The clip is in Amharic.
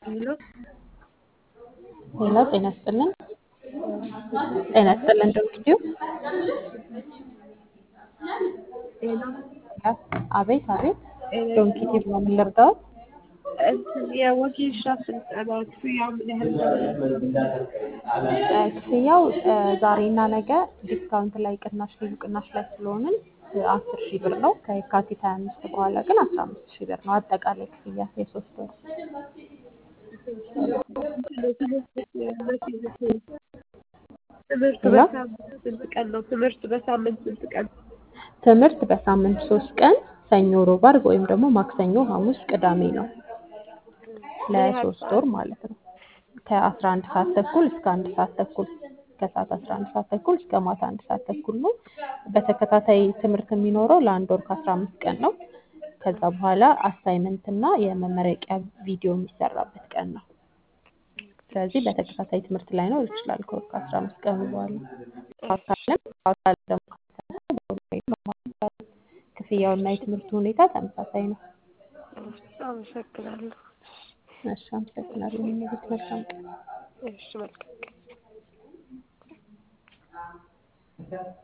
ሄሎ ሄሎ ጤና ይስጥልን። ጤና ይስጥልን ዶክትዩ ሄሎ አቤት አቤት ዶንኪቲቭ ነው የምንረዳው። እንትን የወጌሻ ስልጠና ክፍያው ምን ያህል ነው? ክፍያው እ ዛሬና ነገ ዲስካውንት ላይ ቅናሽ ልዩ ቅናሽ ላይ ስለሆንን አስር ሺህ ብር ነው። ከየካቲት ሀያ አምስት በኋላ ግን አስራ አምስት ሺህ ብር ነው አጠቃላይ ክፍያ የሶስት ወር ትምህርት ሄሎ? በሳምንት ስንት ቀን ነው? ትምህርት በሳምንት ስንት ቀን? ትምህርት በሳምንት ሶስት ቀን ሰኞ፣ ሮብ፣ አርብ ወይም ደግሞ ማክሰኞ፣ ሐሙስ፣ ቅዳሜ ነው ለሶስት ወር ማለት ነው። ከአስራ አንድ ሰዓት ተኩል እስከ አንድ ሰዓት ተኩል ከሰዓት አስራ አንድ ሰዓት ተኩል እስከ ማታ አንድ ሰዓት ተኩል ነው። በተከታታይ ትምህርት የሚኖረው ለአንድ ወር ከአስራ አምስት ቀን ነው። ከዛ በኋላ አሳይመንት እና የመመረቂያ ቪዲዮ የሚሰራበት ቀን ነው። ስለዚህ በተከታታይ ትምህርት ላይኖር ይችላል ከወር ከአስራ አምስት ቀኑ በኋላ በአካልም በአካል ደግሞ ከተሰጠ በኦንላይን መማር ይቻላል። ክፍያውና የትምህርቱ ሁኔታ ተመሳሳይ ነው። አመሰግናለሁ። እሺ አመሰግናለሁ። የሚመሩት መልካም ቀን እሺ መልካም ቀን።